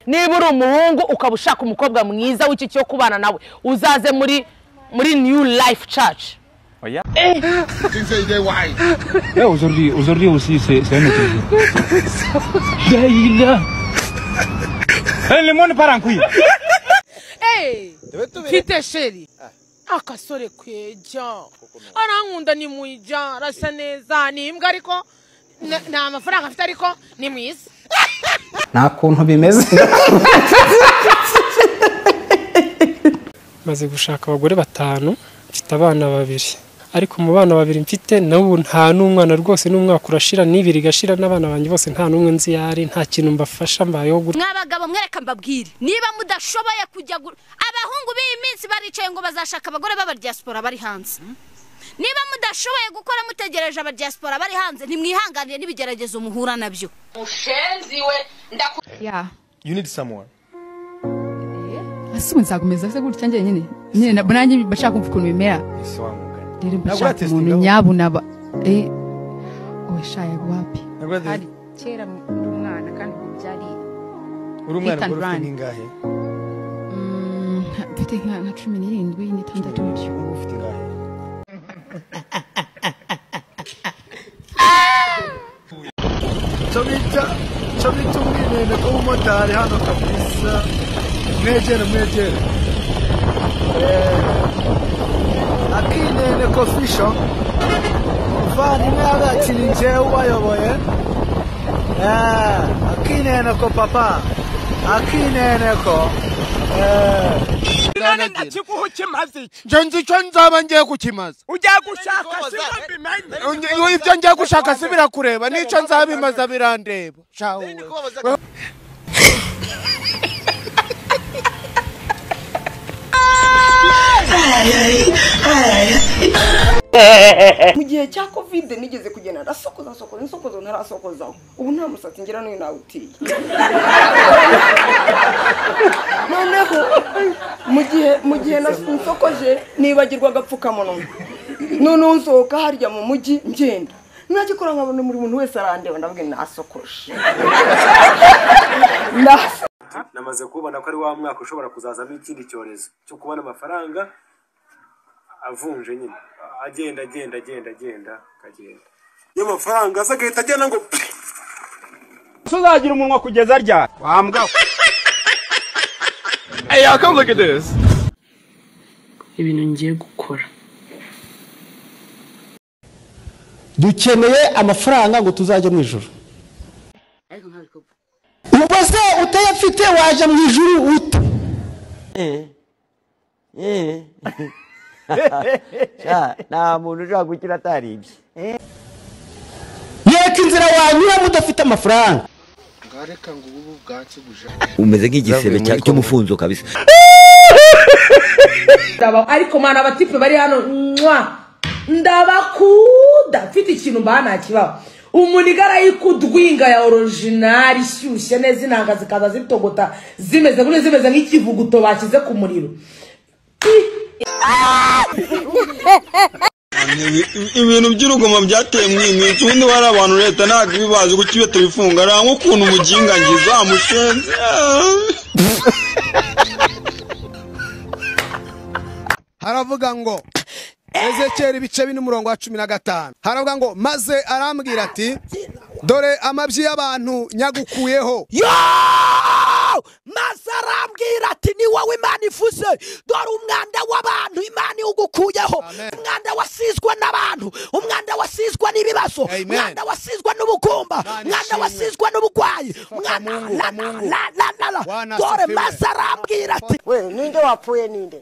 niba uri umuhungu ukaba ushaka umukobwa mwiza w'ikigo kubana nawe uzaze muri muri new life church Oya. Là aujourd'hui, aujourd'hui aussi c'est c'est un autre jour. Laïla. Eh, le monde part en couille. mfite sheri akasore kweja arankunda ni mwija arasa neza ni imbwa ariko na- nta mafaranga afite ariko ni mwiza nta kuntu bimeze maze gushaka abagore batanu mfite abana babiri ariko mu bana babiri mfite n'ubu nta n'umwana rwose n'umwaka urashira n'ibiri igashira n'abana banjye bose nta n'umwe nzi iyo ari nta kintu mbafasha mbayeho gutya mwabagabo mwereka mbabwire niba mudashoboye kujya gu- abahungu b'iyi minsi baricaye ngo bazashaka abagore b'abadiyasipora bari hanze niba mudashoboye gukora mutegereje abadiyasipora bari hanze ntimwihanganire n'ibigeragezo muhura nabyo ya You need someone. ese ubu nzakomeza se gutya njye nyine nyine na- nanjye bashaka kumva ukuntu bimera Ese wamugani. rero Ntabwo mbashaka uratestinga umuntu ahubwo. nyabunaba eh owe sha yaguhapi Ntabwo ati- hari kera ndi umwana kandi ubu byari Uri umwana Hit and ukora ufite run. n'ingahe? mm, nka- mfite nka nka cumi n'irindwi n'itandatu gutyo Ufite ingahe? cyo bita cyo bita ubwirinde bw'umumotari hano kabisa mwegere mwegere Eh, akinene kofisho muvandimwe yabakiriye njyewe ubayoboye Eh, akinene ko papa akinene ko Eh, nje nzi icyo nzaba ngiye kukimaza Unge- iyo- ibyo ngiye gushaka si birakureba n'icyo nzabimaza birandeba Sha wowe. mu gihe cya kovide nigeze kugenda ndasokoza sokoza nsokoza ntarasokozaho ubu nta musatsi ngira n'uyu nawutiye noneho mu gihe mu gihe nas- nsokoje nibagirwa agapfukamunwa noneho nsohoka harya mu mujyi ngenda nagikora nkabona buri muntu wese arandeba ndavuga ngo nasokoje Nas- namaze kubona ko ari wa mwaka ushobora kuzazamo ikindi cyorezo cyo kubona amafaranga avunje nyine agenda agenda agenda agenda akagenda iyo amafaranga aza agahita agenda ngo Tuzagira umunwa kugeza rya. Wambwa. Hey, y'all come look at this. ibintu ngiye gukora dukeneye amafaranga ngo tuzajye mu ijuru ubwo se utayafite waje mu ijuru ute nta muntu ushobora gukira ataribye yereka inzira wanyuramo udafite amafaranga ngareka ngo ubu bwatsi buje umeze nk'igisebe cya- cy'umufunzo kabisa Ndaba- ariko mwana abatipe bari hano mwa ndabakuda mfite ikintu mba nakibaho umunigara y'ikudwinga ya orijinali ishyushye neza intanga zikaza zitogota zimeze gutya zimeze nk'ikivuguto bashyize ku muriro ibintu by'urugomo byateye mwimwica ubundi wari abantu leta ntabwo ibibazi kuko iyo tubifunga nta nk'ukuntu umugingangiza mushenzi haravuga ngo ezekeri ibice bine umurongo wa cumi na gatanu haravuga ngo maze arambwira ati dore amabyi y'abantu nyagukuyeho maze arambwira ati ni wowe imana ivuze dore umwanda w'abantu imana iwugukuyeho umwanda wasizwa n'abantu umwanda wasizwa n'ibibazo umwanda wasizwa n'ubugumba umwanda wasizwa n'ubugwayi umwanda la- la- la- la- la. dore maze arambwira ati we ninde wapfuye ninde